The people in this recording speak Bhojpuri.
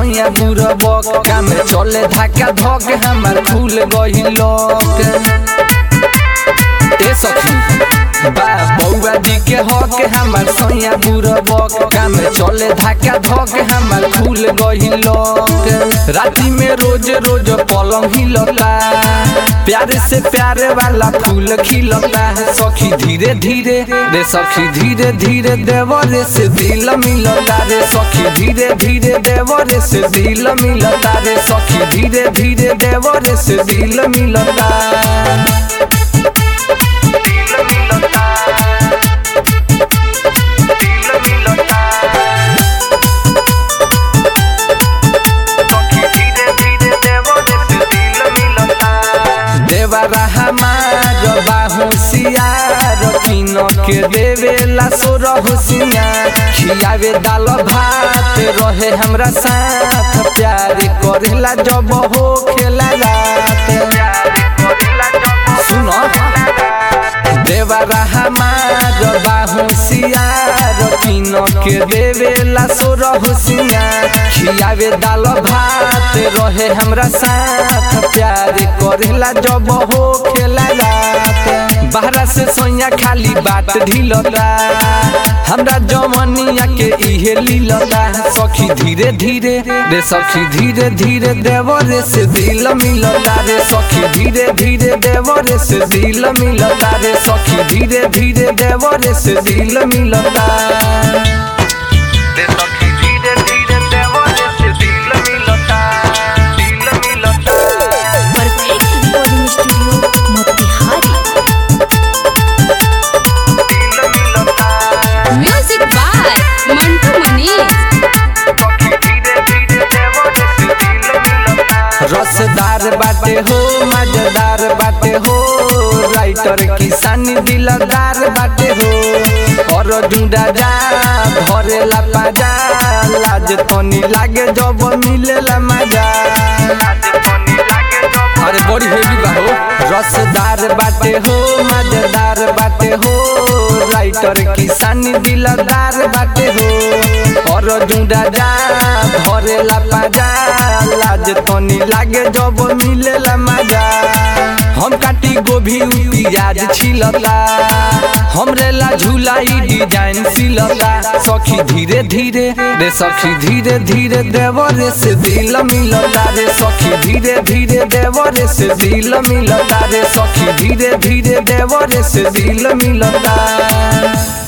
सैया बुरबक काम चले धाका धक हमार खुल गई लोक ए सखी बा बौआ जी के हक हमार सैया बुरबक काम चले धाका धक हमार खुल गई लोक राती में रोज रोज पलंग हिलता प्यारे से प्यारे वाला फूल खिलता है सखी धीरे धीरे रे सखी धीरे धीरे देवरे से दिल मिलता रे सखी धीरे धीरे देवरे से दिल मिलता रे सखी धीरे धीरे देवरे से दिल मिलता देवरा हमार बाहुसियार किन के देवेला सोर हुसियार खियावे दाल भात रहे हमरा साथ प्यार करेला जब हो खेला रात सुनो देवरा हमार बाहुसियार किन के देवेला सोर हुसियार खियावे दाल भात रहे हमरा साथ प्यार करेला जब हो खेला रात बाहरा से सोया खाली बात ढिलता हमरा जमनिया के इहे लीलता सखी धीरे धीरे रे सखी धीरे धीरे देवरे से दिल मिलता रे सखी धीरे धीरे देवरे से दिल मिलता रे सखी धीरे धीरे देवरे से दिल मिलता रे सखी धीरे धीरे देवरे से दिल मिलता दिल मिलता परफेक्ट रिकॉर्डिंग स्टूडियो मोतिहारी दिल मिलता म्यूजिक बाय मंटू मनीष सखी धीरे धीरे देवरे से दिल मिलता रसदार बाटे हो मजेदार बाटे हो राइटर किसानी दिलदार बाटे हो और जुड़ा जा धरेला पाजा लाज तनी लागे जब मिलेला मजा आज पानी लागे जब अरे बड़ी हेवी बा हो रसदार बाटे हो मजेदार बाटे हो राइटर किसानी दिलदार बाटे हो और जुड़ा जा धरेला पाजा लाज तनी लागे जब मिलेला मजा हम काटी गोभी उ प्याज छिलता हमरे ला झुलाई डिजाइन सिलता सखी धीरे धीरे रे सखी धीरे धीरे देवरे से दिल मिलता रे सखी धीरे धीरे देवरे से दिल मिलता रे सखी धीरे धीरे देवरे से दिल मिलता